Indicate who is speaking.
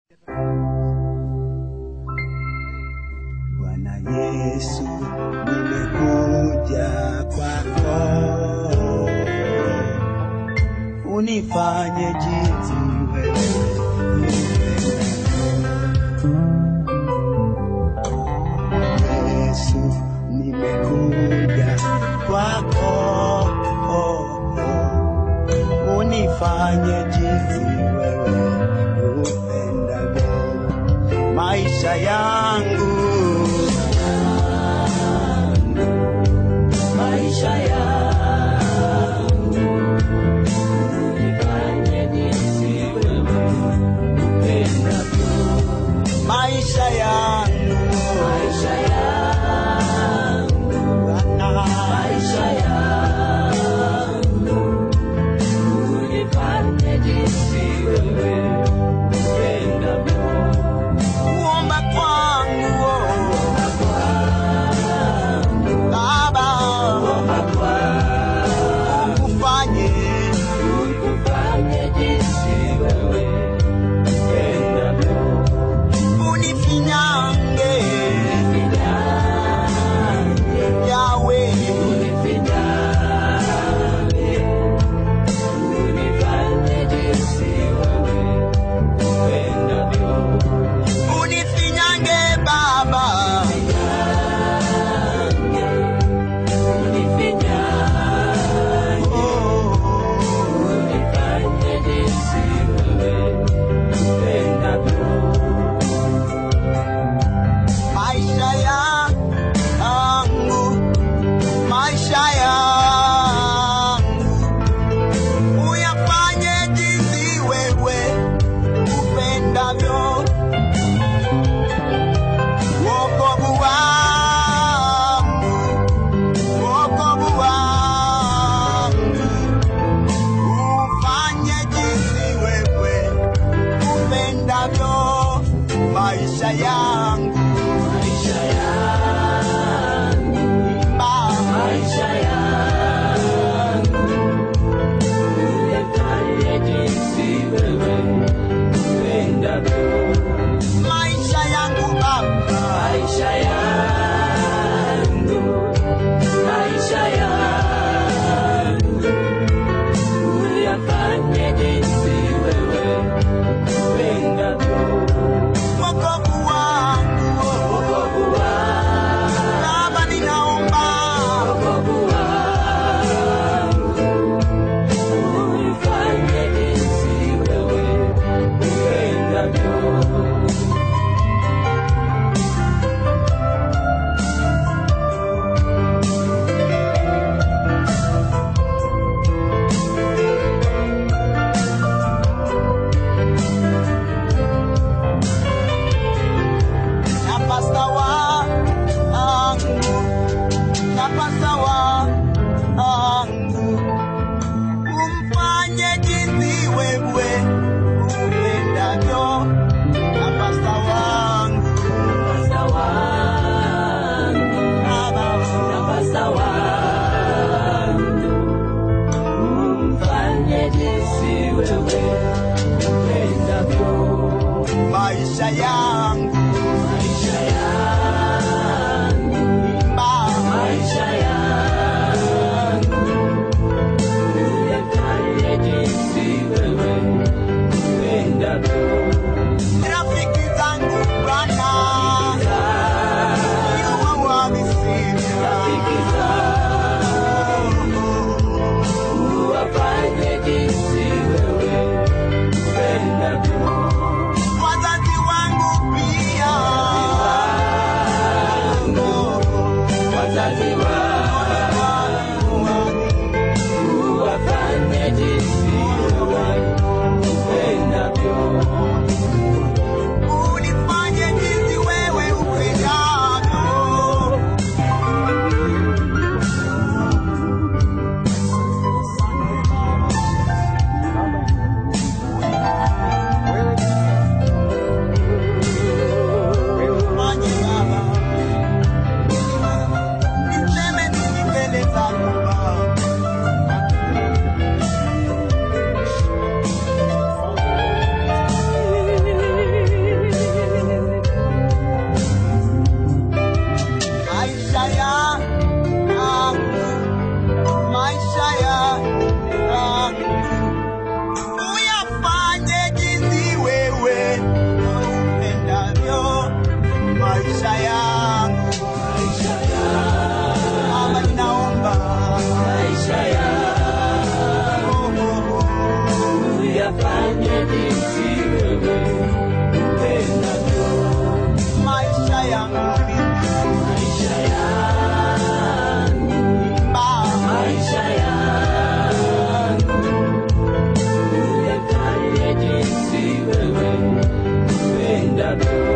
Speaker 1: Bwana Yesu, nimekuja kwako, unifanye jinsi wewe upendavyo. Yesu, nimekuja kwako, unifanye jinsi wewe upendavyo maisha yangu
Speaker 2: maisha yangu unifanye jinsi wewe upendavyo.
Speaker 1: maisha yangu
Speaker 2: Maisha yangu,
Speaker 1: Bwana.
Speaker 2: maisha yangu unifanye jinsi wewe upendavyo.
Speaker 1: kuomba kwangu oh, Baba ukufanye
Speaker 2: Ukufanye jinsi wewe upendavyo.
Speaker 1: unifinyange yawe
Speaker 2: Unifinyange, unifanye jinsi wewe upendavyo.
Speaker 1: unifinyange Baba
Speaker 2: Unifinyange,
Speaker 1: oh,
Speaker 2: unifanye jinsi wewe upendavyo.
Speaker 1: maisha yangu maisha yangu uyafanye jinsi wewe upendavyo wokovu wangu wokovu wangu ufanye jinsi wewe upendavyo maisha yangu
Speaker 2: Maisha yangu,
Speaker 1: Baba.
Speaker 2: maisha yangu, unifanye jinsi wewe upendavyo.
Speaker 1: maisha yangu Baba,
Speaker 2: Maisha yangu, maisha yangu, uyafanye jinsi wewe upendavyo.
Speaker 1: wokovu wangu
Speaker 2: Wokovu wangu,
Speaker 1: Baba, ninaomba
Speaker 2: wokovu wangu, uyafanye jinsi wewe upendavyo.
Speaker 1: na pasta wangu na pasta wangu umfanye jinsi wewe upendavyo na pasta wangu
Speaker 2: Pasta wangu,
Speaker 1: Baba,
Speaker 2: Pasta wangu, umfanye jinsi wewe upendavyo.
Speaker 1: maisha yangu
Speaker 2: Maisha yangu,
Speaker 1: Baba,
Speaker 2: maisha yangu, uyafanye jinsi wewe upendavyo.
Speaker 1: rafiki zangu Bwana Yuwa wamesema
Speaker 2: Rafiki zangu, uwafanye jinsi wewe upendavyo.
Speaker 1: wazazi wangu
Speaker 2: upendavyo